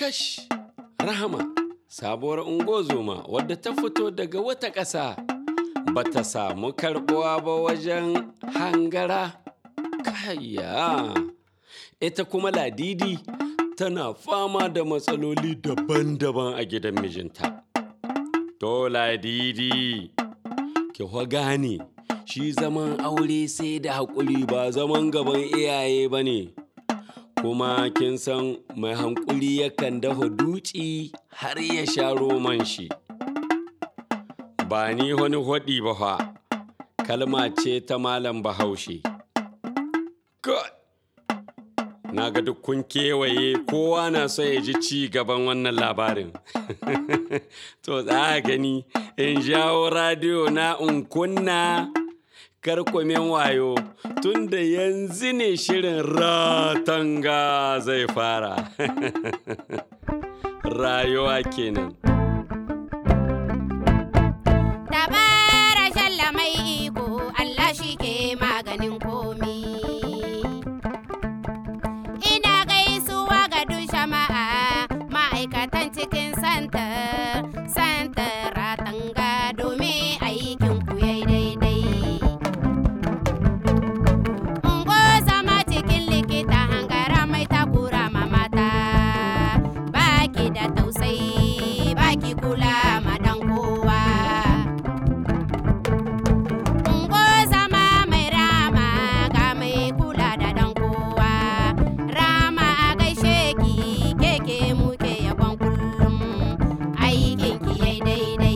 Kash, Rahama, sabuwar ungozoma wadda ta fito daga wata ƙasa ba ta samu karɓuwa ba wajen hangara. Kayya, ita kuma ladidi tana fama da matsaloli daban-daban a gidan mijinta. To ladidi, ki gane shi zaman aure sai da haƙuri ba zaman gaban iyaye ba ne. kuma kin san mai hankuli yakan dafa duci har ya sha roman shi ba ni wani hwaɗi ba fa kalma ce ta malam bahaushe God! na ga duk kun kewaye kowa na so ya ji ci gaban wannan labarin to za a gani in jawo radiyo na in kunna karkwamen wayo tun da yanzu ne shirin ratanga zai fara rayuwa kenan Dabara shalla mai iko Allah shi ke maganin komi. Ina gaisuwa ga duk jama'a ma'aikatan cikin santar, santar ratanga domin aikin ku yayi daidai. Ungo zama cikin likita hangara mai takura ma mata, baki da tausayi, baki kula ma dan kowa. Ungo zama mai rama ga mai kula da dan kowa. Rama a gaishe ki keke muke yabon kullum aikin ki yai daidai.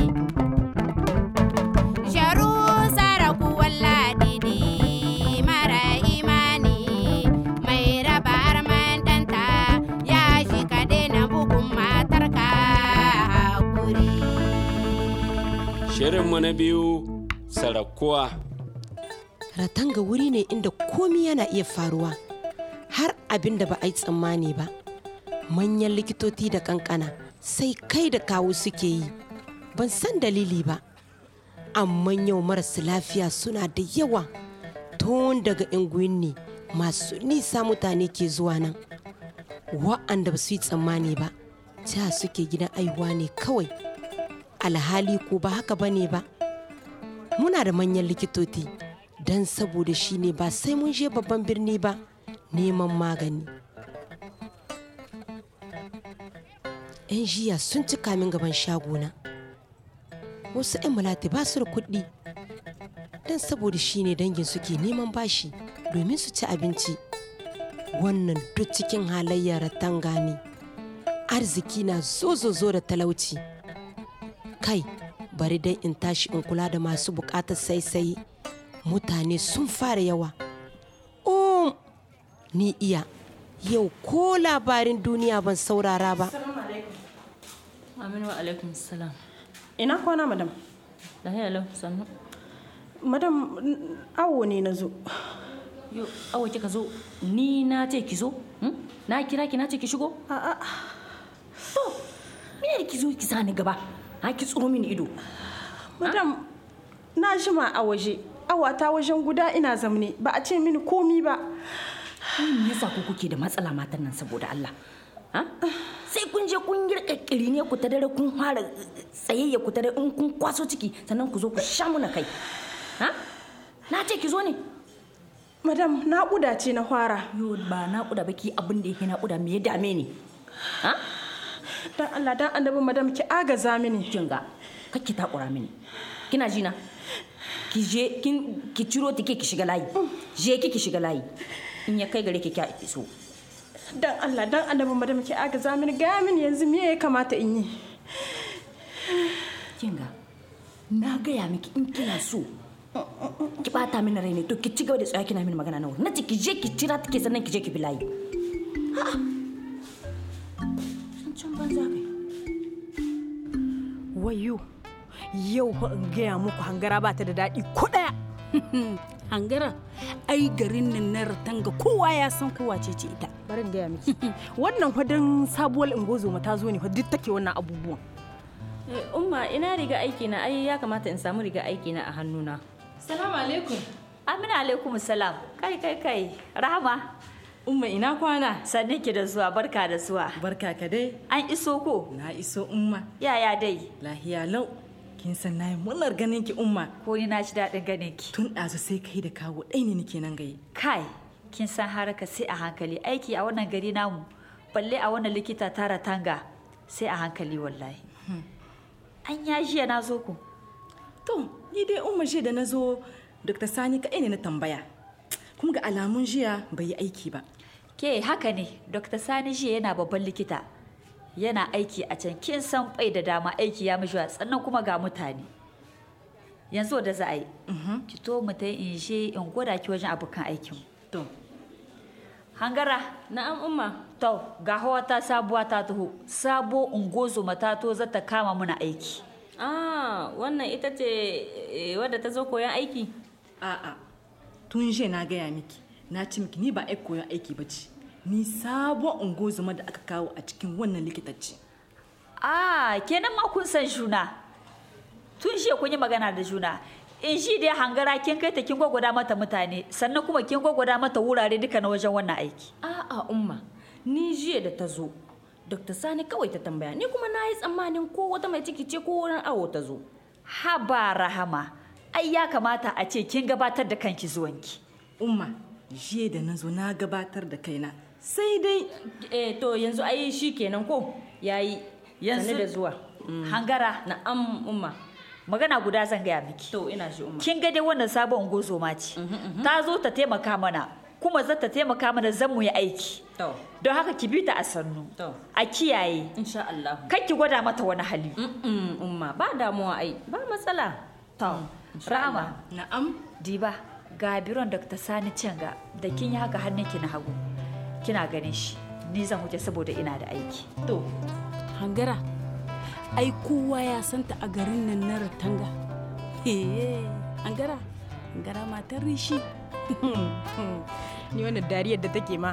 Sharu saraku walladidi mara imani mai raba arman danta ya shi ka daina bugun matarka hakuri. shirinmu na biyu sarakuwa Ratanga wuri ne inda komi yana iya faruwa har abin da ba a yi tsammani ba. Manyan likitoci da kankana sai kai da kawo suke yi. Ban san dalili ba. Amma yau marasa lafiya suna da yawa tun daga ne masu nisa mutane ke zuwa nan. Wa'anda ba su yi tsammani ba, ta suke gidan aihuwa ne kawai. Alhali ko ba haka ba ne ba. muna da manyan likitoci don saboda shi ne ba sai mun je babban birni ba neman magani yan jiya sun ci kamin gaban shagona wasu 'yan malati ba su da kuɗi don saboda shi ne dangin suke neman bashi domin su ci abinci wannan duk cikin halayyar tanga ne arziki na zo-zo-zo da talauci kai bari dai in tashi in kula da masu bukatar saisaye mutane sun fara yawa um ni iya yau ko labarin duniya ban saurara ba Aminu wa alaikum salam. Ina kwana madam? Lahiya lau sannu. Madam n- awo ne na zo. Yo, awo kika zo ni na ce ki zo? Hmm? Na kira ki na ce ki shigo? A'a, To, me ne ki zo ki sani gaba? Ha ki tsoro mini ido. madam na jima a waje. Awata wajen guda ina zamne ba a ce mini komi ba. Wai me yasa ku kuke da matsala matan nan saboda Allah? Ha? Sai kun je kun yi kakkiri ne ku ta dare kun fara tsayayya ku ta dare in kun kwaso ciki sannan ku zo ku sha muna kai. Ha? Na ce ki zo ne. Madam naƙuda ce na fara. Yo ba naƙuda ba ki abin da yake naƙuda me ya dame ni? Ha? Dan Allah dan annabi madam ki agaza mini. kin ga kakki takura mini kina ji na ki je kin ki ciro tike ki shiga layi je ki ki shiga layi in ya kai gare ki kya iso Dan Allah dan annabi madam ki agaza mini ga mini yanzu me ya kamata in yi. kin ga na gaya miki in kina so ki bata mini rai ne to ki ci gaba da tsaya kina mini magana nawa na ce ki je ki tira take sannan ki je ki bi layi a'a san can banza kai wayo yau fa in gaya muku hangara ba ta da daɗi ko ɗaya hangara ai garin nan na ratanga kowa ya san kowa ce ce ita bari in gaya miki wannan hudun sabuwar ingozoma ta zo ne fa duk take wannan abubuwan umma ina riga aiki na ai ya kamata in samu riga aiki na a hannuna Salamu alaikum. amina alaikum salam kai kai kai rahama Umma ina kwana? Sannin ki da zuwa barka da zuwa. Barka ka dai. An iso ko? Na iso umma. Yaya dai? Lahiya lau. Kin san nayi murnar ganin ki umma. Ko ni na ji daɗin ganin ki. Tun ɗazu sai kai da kawo ɗai ne nake nan gaye. Kai, kin san haraka sai a hankali aiki a wannan gari namu. Balle a wannan likita tara tanga sai a hankali wallahi. An ya jiya na zo ku. To, ni dai umma jiya da na zo Dr. Sani kaɗai ne na tambaya. Kuma ga alamun jiya bai yi aiki ba. Ke haka ne, Dr. Sani jiya yana babban likita. Yana aiki a can kin san bai da dama aiki ya mishi sannan kuma ga mutane. Yanzu da za a yi, ki to mu ta in je in gwada ki wajen abokan aikin. To, Hangara, Na'am umma. to ga hawa ta sabuwa ta taho, sabo ungozo ta to za ta kama muna aiki. Ah, wannan ita ce eh, wadda ta zo koyan aiki? a'a. Tun jiya na gaya miki. Na ci miki ni ba ai koyon aiki ba ce. Ni sabon ungozuma da aka kawo a cikin wannan likitacce. Ah, kenan ma kun san juna. Tun shi kun yi magana da juna. In shi dai hangara kin kai ta kin gwagwada mata mutane, sannan kuma kin gwagwada mata wurare duka na wajen wannan aiki. A'a umma, ni jiya da ta zo. Dr. Sani kawai ta tambaya, ni kuma na yi tsammanin ko wata mai ciki ce ko wurin awo ta zo. Haba rahama, ai ya kamata a ce kin gabatar da kanki zuwanki. Umma, jiya da na zo na gabatar da kaina. Sai dai Eh to yanzu ai shi kenan ko yayi Yanzu- yanzu da zuwa. Hangara, Na'am umma. magana guda zan gaya miki. To ina shi umma. Kin ga dai wannan sabon ungozoma ce. Ta zo ta taimaka mana, kuma za ta taimaka mana zan mu yi aiki. To, Don haka ki bi ta a sannu. to, A kiyaye. insha Allah. Kar ki gwada mata wani hali. Mm umma ba damuwa ai, ba matsala. To, Rama, na'am. diba ga biron Dr. Sani Cenga da kin yi haka hannunki na hagu. Kina ganin shi. Ni zan wuce saboda ina da aiki. To, hangara ai kowa ya santa a garin nan na ratanga Heye, hangara hangara matar rishi Ni wannan dariyar da take ma.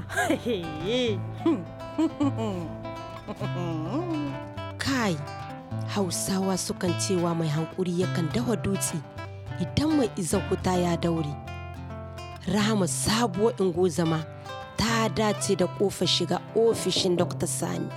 kai hausawa sukan cewa mai hankuri yakan dawa dutse idan mai izan wuta ya daure rahama sabuwar ingozama ta dace da kofar shiga ofishin dr sani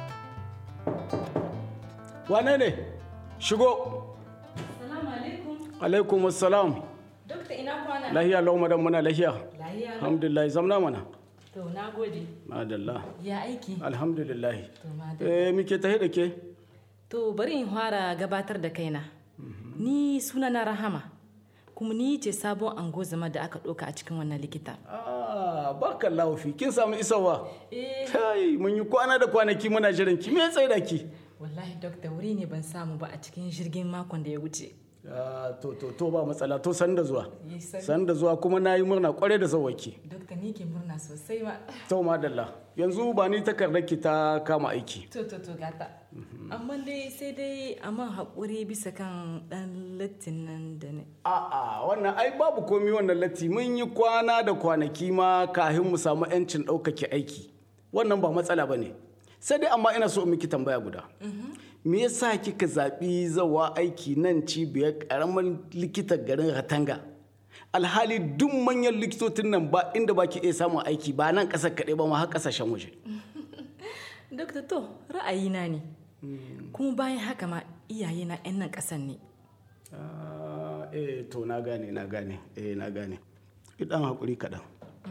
wane ne shigo alaikum assalam Dokta ina kwana? lahiya lau madan muna lahiya Lahiya. alhamdulillah zamna mana To, na gode. madalla Ya aiki. alhamdulillah To, madalla. eh muke tahe da ke To, bari in fara gabatar da kaina. Ni suna na Rahama. Kuma ni ce sabon angozama da aka ɗauka a cikin wannan likita. ah barkan lawafi kin samu isawa kai mun yi kwana da kwanaki muna jiran ki me tsaye da ki Wallahi dokta wuri ne ban samu ba a cikin jirgin makon da ya wuce. Ah, to to to ba matsala to san da zuwa Yi sani. san da zuwa kuma na yi murna kwarai da zawaki Dokta ni ke murna sosai ma. to madalla yanzu ba ni takardar ki ta kama aiki To to to gata. Amma dai sai dai a man haƙuri bisa kan ɗan lattin nan da ne. A'a wannan ai babu komi wannan latti mun yi kwana da kwanaki ma kahin mu samu 'yancin ɗaukake aiki wannan ba matsala ba ne sai dai amma ina so in miki tambaya guda me yasa kika zaɓi zawa aiki nan cibiyar ƙaramin likitan garin ratanga alhali duk manyan likitocin nan ba inda baki iya samun aiki ba nan ƙasar kaɗai ba ma har ƙasashen waje Dokta to ra'ayina ne. Kuma bayan haka ma iyaye na 'yan nan ƙasan ne. Ah, eh to na gane na gane eh na gane idan hakuri kaɗan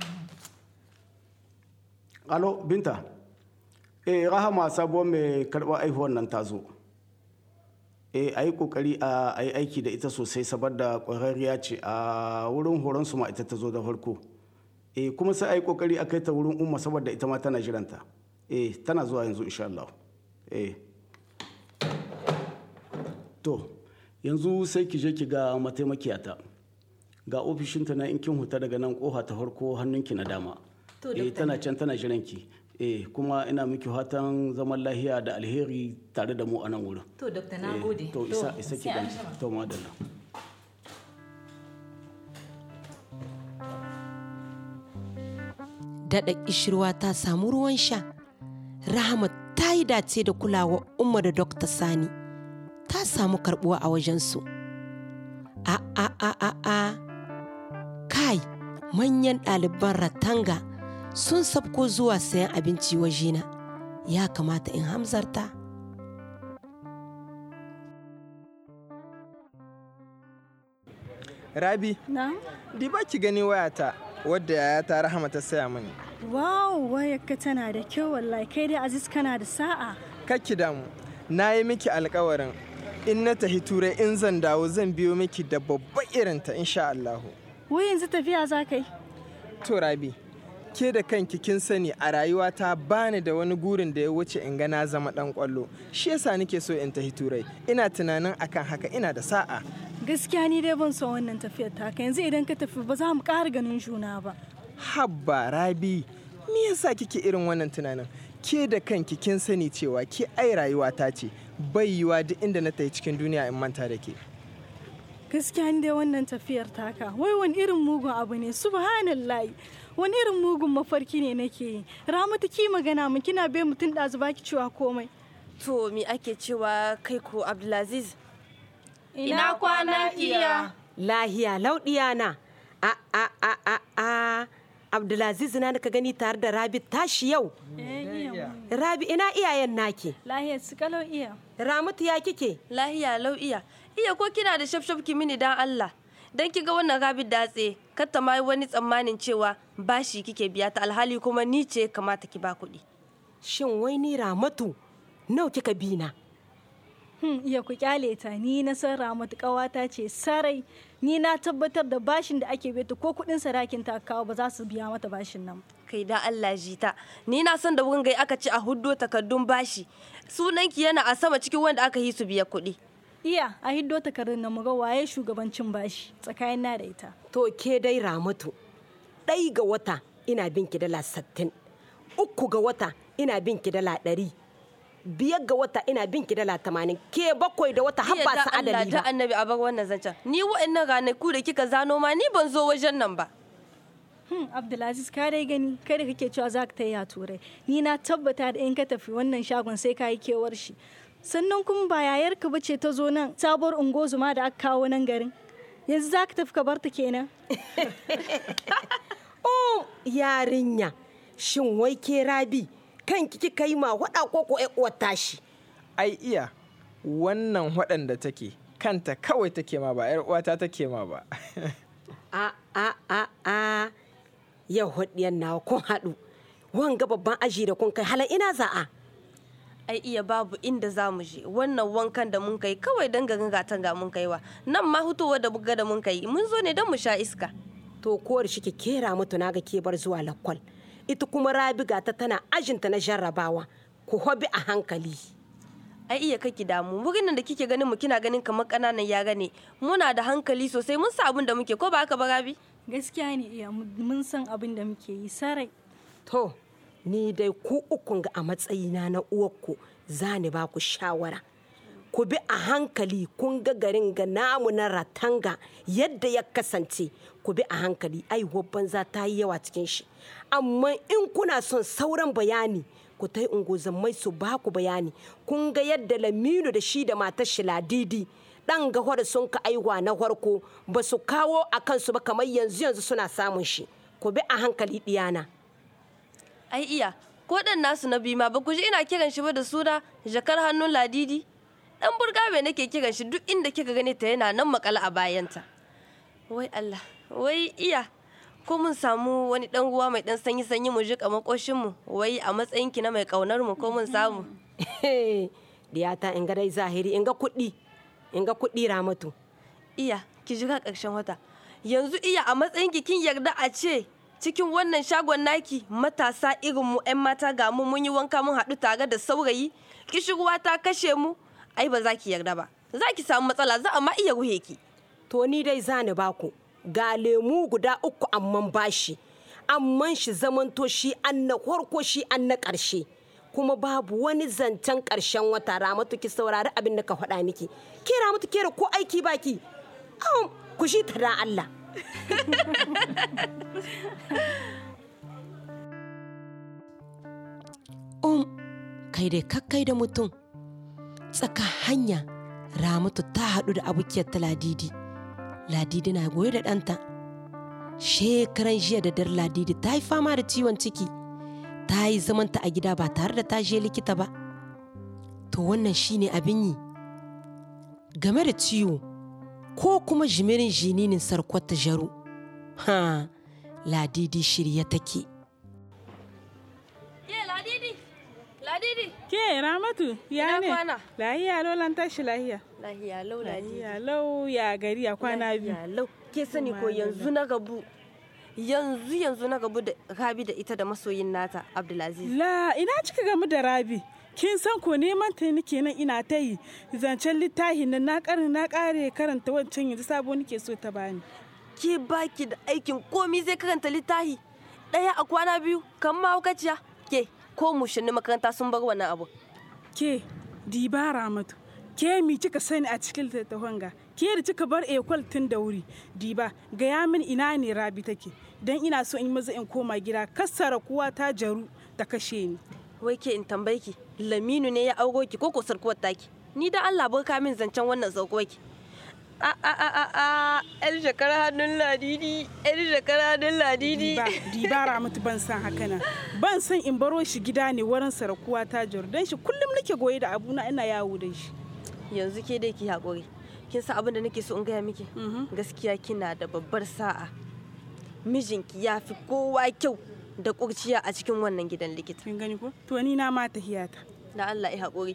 alo binta eh rahama sabuwar mai karɓar aihuwar nan ta zo eh a yi ƙoƙari a yi aiki da ita sosai saboda ƙwararriya ce a wurin horon su ma ita ta zo da farko eh kuma sai a yi ƙoƙari a kai ta wurin umma saboda ita ma tana jiranta eh tana zuwa yanzu insha Allah eh to yanzu sai ki je ki ga mataimakiyata ga ofishinta na in kin huta daga nan koha ta farko hannunki na dama To, eh Dokta. tana can tana jiranki eh kuma ina miki fatan zaman lahiya da alheri tare da mu a nan wurin To dokta na Eh, gode. to isa isa ki sai an gani jima. to madalla daɗa ƙishirwa ta samu ruwan sha rahama ta yi dace da kulawa umma da dokta sani ta samu karɓuwa a wajensu a a a a a kai manyan ɗaliban ratanga sun sabko zuwa sayan abinci wajena ya kamata in hamzarta Rabi, Na? di ba ki gani wayata wadda yayata Rahama ta saya mani. Wow, wayarka tana da kyau wallahi kai dai Aziz kana da sa'a. Kakki damu, na yi miki alkawarin in na tafi turai in zan dawo zan biyo miki da babba irinta insha Allahu. Wai yanzu tafiya za ka yi? To Rabi, ke da kanki kin sani a rayuwata bani da wani gurin da ya wuce in ga na zama dan kwallo. Shi yasa nake so in tafi turai. Ina tunanin akan haka ina da sa'a. Gaskiya ni dai ban son wannan tafiyar taka yanzu idan ka tafi ba za mu ƙara ganin juna ba. Habba Rabi, me yasa kike irin wannan tunanin? Ke da kanki kin sani cewa ke ai rayuwata ce. Bai yiwa duk inda na tafi cikin duniya in manta da ke. Gaskiya ni dai wannan tafiyar taka wai wani irin mugun abu ne subhanallahi wani irin mugun mafarki ne nake yi. Ramatu ki magana mun kina bai mutum ɗazu baki cewa komai. To me ake cewa kai ko Abdulaziz? Ina kwana iya. lahiya lauɗiya na a a a a a abdulaziz na da ka gani tare da rabi tashi yau rabi ina iyayen naki Lahiyar su kalau iya. ramatu ya kike Lahiya lau iya. Iya ko kina da shafshaf ki mini dan Allah. Dan ki ga wannan rabi datse, kar ta ma yi wani tsammanin cewa bashi kike biya ta alhali kuma ni ce kamata ki ba kuɗi. shin wai ni ramatu nau kika bi na Hmm, iya ku kyale ta ni na san Ramatu ƙawata ce sarai ni na tabbatar da bashin da ake beta ko kuɗin sadakin ta kawo ba za su biya mata bashin nan. Kai da Allah jita. Ni na san da wurin gai aka ci a huddo takardun bashi. Sunanki yana a sama cikin wanda aka yi su biya kuɗi. Iya a hiddo takardun na muga waye shugabancin bashi tsakanin na da ita. to ke dai ramatu ɗai ga wata ina bin ki dala sattin uku ga wata ina bin ki dala ɗari biyar ga wata ina bin ki dala tamanin ke bakwai da wata har Iya ba da su Allah adali da ba annabi a bar wannan zancen. Ni wa'annan ranaku da kika zano ma ni ban zo wajen nan ba. Hmm, Abdulaziz ka dai gani kai da kake cewa za ka ta yi a turai ni na tabbata da in ka tafi wannan shagon sai ka yi kewar shi sannan kuma ba yayarka ba ce ta zo nan sabuwar ungozuma da aka kawo nan garin yanzu za ka tafi ka bar ta kenan oh yarinya shin wai ke rabi kanki kika yi ma waɗa ko ko ƴar uwar tashi Ai iya, wannan waɗanda take kanta kawai take ma ba 'yar uwata take ma ba. a a a a yau hudiyan nawa kun haɗu wanga babban aji da kun kai halan ina za'a ai iya babu inda za mu je wannan wankan da mun kai kawai dan garin gatan ga mun kaiwa nan ma hutowa da buga da mun kai mun zo ne don mu sha iska to kowar shi ke kera mutu na ga ke bar zuwa lakwal ita kuma rabi gata tana ajinta na jarrabawa ku hobi a hankali ai iya kake damu wurin nan da kike ganin mu kina ganin kamar kananan yara ne muna da hankali sosai mun sa abin da muke ko ba haka ba rabi gaskiya ne iya mun san abin da muke yi sarai to ni dai ku ukun ga a matsayina na uwarku za ni ba ku shawara ku bi a hankali kun ga garin ga namu na ratanga yadda ya kasance ku bi a hankali aihuwar banza ta yi yawa cikin shi amma in kuna son sauran bayani ku ta yi ungozammai su ba ku bayani kun ga yadda laminu da shi da matar shi ladidi dan ga da sun ka aihuwa na farko ba su kawo a kansu ba kamar yanzu yanzu suna samun shi ku bi a hankali diyana ai iya ko dan nasu na bima ba ku ji ina kiran shi ba da suna jakar hannun ladidi dan burgabe nake kiran shi duk inda kika gani ta yana nan makala a bayanta wai Allah wai iya ko mun samu wani dan ruwa mai dan sanyi sanyi mu jika makoshin mu wai a matsayin ki na mai kaunar mu ko mun samu diyata in ga dai zahiri in ga kuɗi in ga kuɗi ramatu iya ki jira ƙarshen wata yanzu iya a matsayin ki kin yarda a ce cikin wannan shagon naki matasa irin mu 'yan mata ga mu mun yi wanka mun haɗu tare da saurayi kishirwa ta kashe mu ai ba za ki yarda ba za ki samu matsala za a ma iya ruhe ki to ni dai za ni baku ga lemu guda uku amman bashi amman shi zamanto shi an na farko shi an na ƙarshe kuma babu wani zancen ƙarshen wata ramatu ki saurari abin da ka faɗa miki ke ramatu ke ko aiki baki ku shi ta da Allah um kai dai kakkai da mutum tsaka hanya ramatu ta haɗu da abokiyar ta ladidi ladidi na goye da ɗanta shekaran jiya da dar ladidi ta yi fama da ciwon ciki ta yi zamanta a gida ba tare da ta je likita ba to wannan shine abin yi game da ciwo ko kuma jimirin jininin sarkwata jaru ha ladidi shirye take Ke ladidi, ladidi. Ke Ramatu, ya Ina ne? kwana? Lahiya lau lan tashi lahiya. Lahiya lau ladidi. Lahiya lau ya gari a kwana biyu. Lahiya lau. Ke sani ko yanzu na gabu. Yanzu yanzu na gabu da Rabi da ita da masoyin nata Abdulaziz. La ina cika gamu da Rabi. Kin san ko neman ta nake nan ina ta yi zancen littafi nan na karin na kare karanta wancan yanzu sabo nake so ta bani. Ke baki da aikin komi zai karanta littafi. Ɗaya a kwana biyu kan mahaukaciya. Ke ko mushinni makaranta sun bar wannan abu. Ke diba Ramatu. Ke mi kika sani a cikin littattafan ga? Ke da kika bar ekwal tun da wuri. Diba gaya min ina ne Rabi take. Dan ina so in maza in koma gida kassara kuwa ta jaru ta kashe ni. Wai ke in tambaye ki Laminu ne ya auro ki ko ko sarkuwar taki. Ni da Allah barka min zancen wannan sarkuwar ki. A a a a a yar shekara hannun ladidi yar shekara hannun ladidi. Diba, diba Ramatu ban san haka nan. Ban san in baro shi gida ne wurin sarakuwa ta jaru. Dan shi kullum nake goye da abuna ina yawo da shi. Yanzu ke dai ki haƙuri. Kin san abin da nake so in gaya miki? Gaskiya kina da babbar sa'a. Mijinki ya fi kowa kyau da kurciya a cikin wannan gidan likita. Kin gani ko? To ni na ma tahiyata. Da Allah ya haƙuri.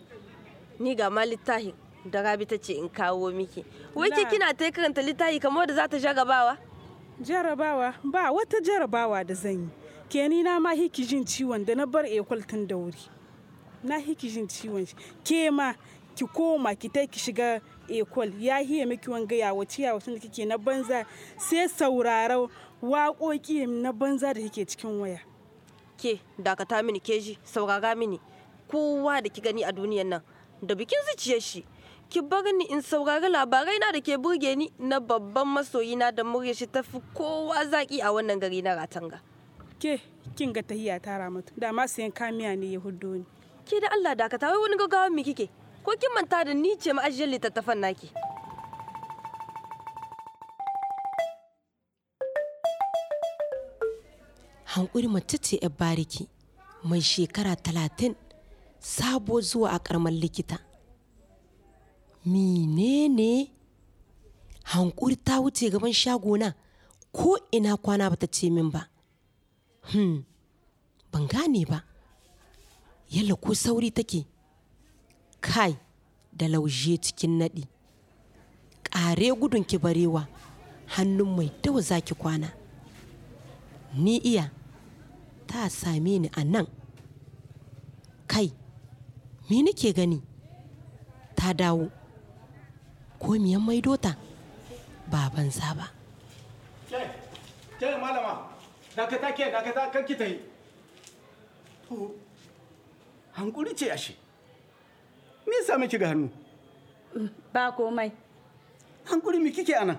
Ni ga ma littafi da Rabi ta ce in kawo miki. Wai ke La. kina ta karanta littafi kamar da za ta jarabawa? Jarabawa ba wata jarabawa da zan yi. Ke ni na ma hiki jin ciwon da na bar ekwal tun da wuri. Na hiki jin ciwon shi. Ke ma ki koma ki tai ki shiga ekwal ya hiye miki wanga ya wace ya wace da kike na banza sai saurara waƙoƙi na banza da kike cikin waya. Ke dakata mini keji saurara mini. Kowa da ki gani a duniyan nan da bikin zuciyar shi. Ki bar ni in saurari labarai na da ke burge ni na babban masoyina da murya shi tafi kowa zaki a wannan gari na Ratanga. Ke kin ga tahiya ta ramatu da ma sayan kamiya ne ya huddo ni. Ke da Allah dakata wai wani gaggawa me kike? Ko kin manta da ni ce ma'ajiyar littattafan naki? hankuri mace ce 'yar bariki mai shekara talatin sabo zuwa a karamar likita menene hankuri ta wuce gaban shagona ko ina kwana bata ce min ba hmm ban gane ba yalla ko sauri take kai da lauje cikin naɗi ƙare gudun ki barewa hannun mai dawa zaki kwana ni iya ta same ni a nan kai me nake gani ta dawo ko miyan maido ta ba banza ba Ke, ke malama, dakata ke, dakata kan ki ta yi. To, hankuri ce ashe. Me yasa miki ga hannu? Ba komai. Hankuri me kike anan?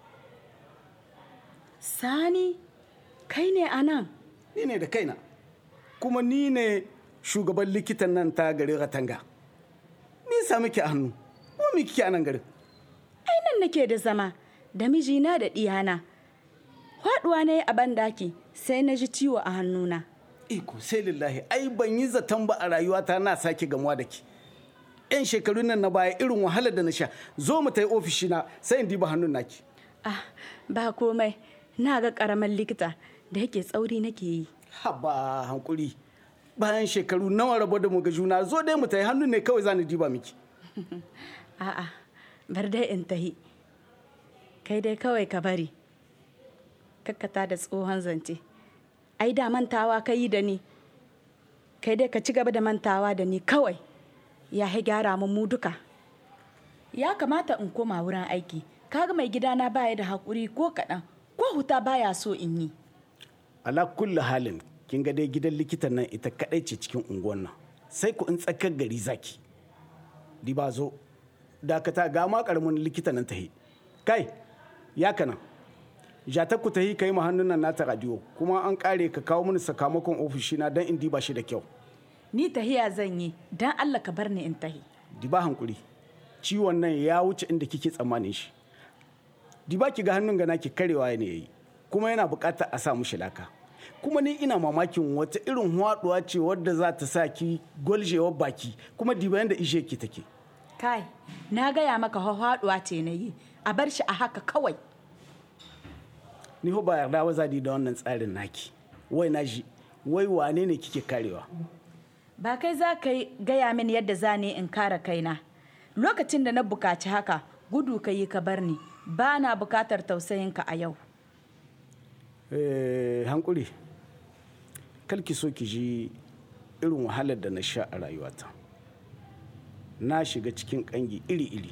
Sani, kai ne a nan? Ni ne da kaina. Kuma ni ne shugaban likitan nan ta garin Ratanga. Me yasa miki a hannu? Ko me kike anan garin? Ai nan nake da zama, da mijina da ɗiyana. Faɗuwa ne a bandaki sai na ji ciwo a hannuna. Iko sai lillahi, ai ban yi zaton ba a rayuwata na sake gamuwa da ki. 'Yan shekarun nan na baya irin wahalar da na sha, zo mu ta yi ofishina sai in diba hannun naki. Ah, ba komai, na ga ƙaramin likita da yake tsauri nake yi. Haba hankuri. Bayan shekaru nawa rabo da mu ga juna zo dai mu ta yi hannun ne kawai za ni diba miki. A'a, bar dai in tahi. Kai dai kawai ka bari. Kakkata da tsohon zance. Ai da mantawa ka yi da ni. Kai dai ka ci gaba da mantawa da ni kawai. Ya hi gyara mu mu duka. Ya kamata in koma wurin aiki. Kaga mai gidana baya da haƙuri ko kaɗan. Ko huta baya so in yi. Ala kulli halin kin ga dai gidan likitan nan ita kadai ce cikin unguwan nan. Sai ku in tsakar gari zaki. Diba zo. Dakata ga ma karamin likita nan tahi. Kai, ya kana. Jata ku tahi kai mu hannun nan nata radio kuma an kare ka kawo mini sakamakon ofishina don in diba shi da kyau. Ni tahiya zan yi, don Allah ka bar ni in tahi. Diba hankuri. Ciwon nan ya wuce inda kike tsammanin shi. Diba ki ga hannun ga naki karewa ne yayi. kuma yana buƙatar a sa mushi laka kuma ni ina mamakin wata irin haɗuwa ce wadda za ta sa ki gwaljewar baki kuma diba yadda ishe ki take kai na gaya maka haɗuwa ce na yi a bar shi a haka kawai ni ho ba yarda wa zadi da wannan tsarin naki wai na ji wai wane ne kike karewa ba kai za ka yi gaya min yadda za ni in kare kaina lokacin da na bukaci haka gudu ka yi ka bar ni ba na bukatar tausayinka a yau Eh, hankuri kalki so ki ji irin wahalar da na sha a rayuwata na shiga cikin kangi iri-iri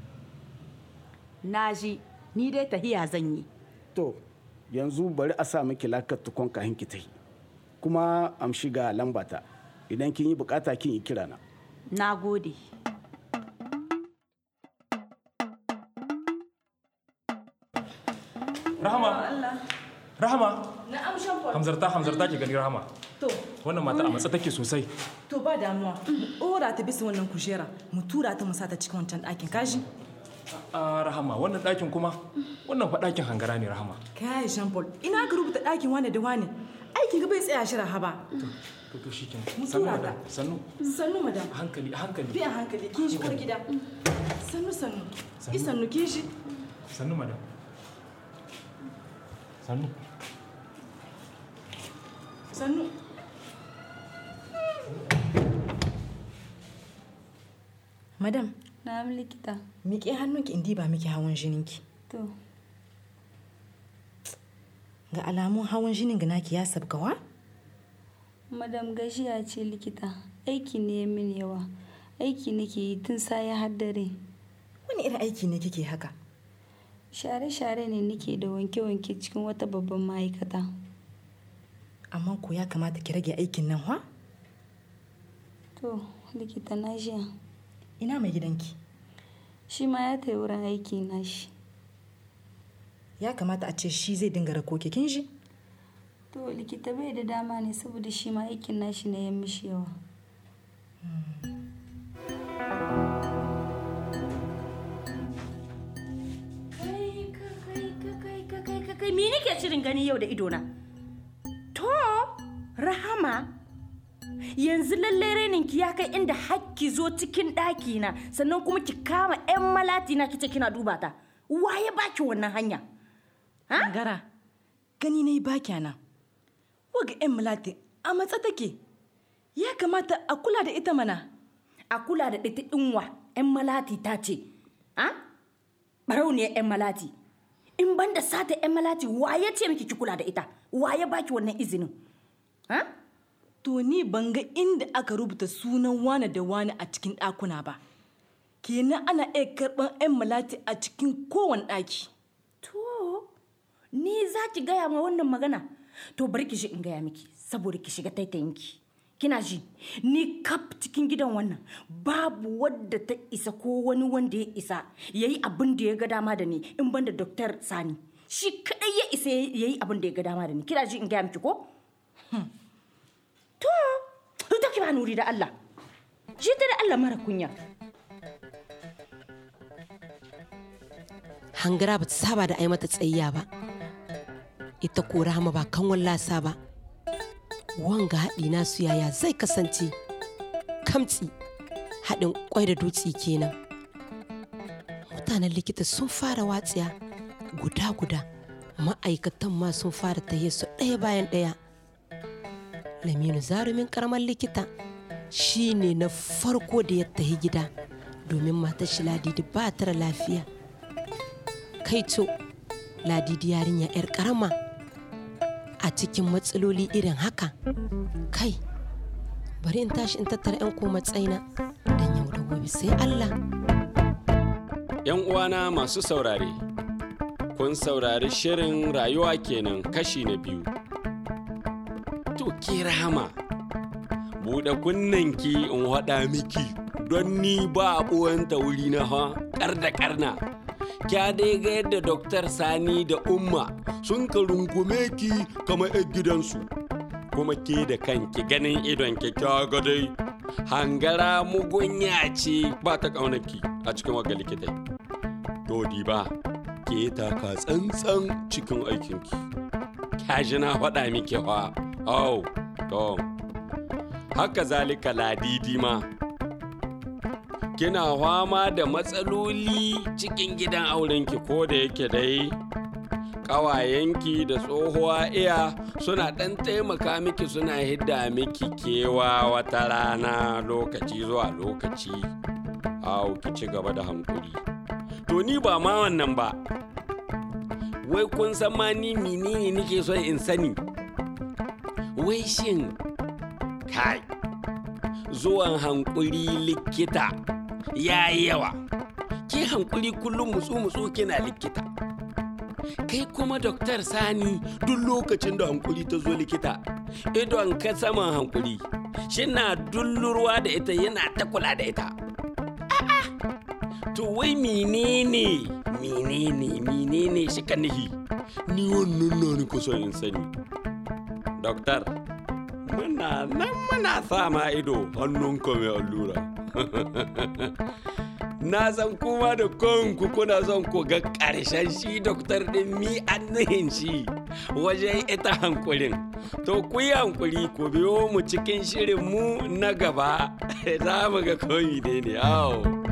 na ji ni dai tahiya zan yi to yanzu bari a sa miki lakar tukon kahin ki tahi kuma am shiga lambata idan kin yi bukata kin yi kirana na gode Rahama. Rahama. Na'am Shamfol. Hamzarta Hamzarta ki gani Rahama. To, Wannan mata a matsa take sosai. to ba damuwa. Mu ɗora ta bisa wannan kujera, mu tura ta mu sa ta cikin wancan ɗakin kaji. A Rahama wannan ɗakin kuma wannan fa ɗakin hangara ne Rahama. Kai Shamfol, ina ka rubuta ɗakin wane da wane. Aikin ga bai tsaya shi rahaba. To to shikenan. Mu Sannu tura madam. Sannu. Sannu madam. A hankali a hankali. Bi a hankali, kin shi uwar gida. Sannu sannu. Yi sannu kin shi. Sannu madam. Sannu. Sannu. Madam. Na likita. Miƙe hannunki in diba miki hawan jininki. To, Ga alamun hawan jinin ga naki ya sabgawa? madam gajiya ce likita. Aiki ne ya min yawa. Aiki nake yi tun saye har dare. Wani irin aiki ne kike haka? Share-share ne nake da wanke-wanke cikin wata babban ma'aikata. Amma ko ya kamata ki rage aikin nan wa? To, likita na jiya. Ina mai gidanki? Shi ma ya tayi wurin aiki na shi. Ya kamata a ce shi zai dinga rako ki kin ji? To, likita bai da dama ne saboda shi ma aikin nashi ne ya mishi yawa. kai me nake shirin gani yau da idona to rahama yanzu lallai reninki ya kai inda hakki zo cikin ɗaki na sannan kuma ki kama 'yan malati na kice kina duba ta waye baki wannan hanya Gara, gani na yi baki nan. Waga 'yan malati a matsa take. Ya kamata a kula da ita mana. a kula da ɗita ɗinwa 'yan malati ta ce a barauniyar 'yan malati in ban da sata 'yan malati waye ce miki ki kula da ita waye baki wannan izinin ha To ni ban ga inda aka rubuta sunan wane da wane a cikin ɗakuna ba. Kenan ana iya karɓar 'yan malati a cikin kowane ɗaki. to ni za ki gaya ma wannan magana to bari ki shi in gaya miki saboda ki shiga taitayinki kina ji ni kaf cikin gidan wannan babu wadda ta isa ko wani wanda ya isa ya yi abin da ya ga dama da ni in ban da doktor sani shi kadai ya isa ya yi abin da ya ga dama da ni kina ji in gaya miki ko Hmm. to to ki ba nuri da Allah shi ta da Allah mara kunya hangara ba ta saba da ai mata tsayya ba ita ko rahama ba kan wallasa ba wanga haɗi nasu yaya zai kasance kamtsi haɗin kwai da dutse kenan mutanen likita sun fara watsiya guda-guda ma'aikatan ma sun fara tahiya su ɗaya bayan ɗaya laminu zarumin karamar likita shi ne na farko da ya tahi gida domin matar shi ladidi ba ta da lafiya kaito ladidi yarinya 'yar karama a cikin matsaloli irin haka kai bari in tashi in tattara 'yan ko matsaina don yau da gobe sai allah ‘Yan uwana masu saurare, kun saurari shirin rayuwa kenan kashi na biyu. To ke rahama, buɗe kunnanki in haɗa miki don ni ba a ɓuwanta wuri na ha ƙar da ƙarna. Kya dai ga yadda Doktar Sani da Umma sun ka rungume ki kamar 'yan gidansu. Kuma ke da kanki ganin idon kyakkyawa dai hangara mugunya ce ba ta ƙaunaki a cikin waga likitai. Dodi ba, ke taka tsantsan cikin aikinki. kyashi na faɗa miki fa au to haka zalika ladidi ma kina fama da matsaloli cikin gidan aurenki ko da yake dai ƙawayenki da tsohuwa iya suna ɗan taimaka miki suna hidda miki kewa wata rana lokaci zuwa lokaci au ki ci gaba da hankuri to ni ba ma wannan ba wai kun san ma ni menene nake son in sani wai shin kai zuwan hankuri likita ya yi yawa ke hankuri kullum mutsu-mutsu kina likita kai kuma doktor sani duk lokacin da hankuri ta zo likita idon ka saman hankuri shina dullurwa da ita yana ta kula da ita A'a, to wai menene menene menene shi ka nihi ni wannan na ni kusa in sani doktor muna nan muna sa ma ido hannunka mai allura na san kuma da kanku kuna son ku ga ƙarshen shi doktor ɗin mi annihin shi wajen ita hankulin to ku yi hankuri ku biyo mu cikin shirin mu na gaba za mu ga komi ne ne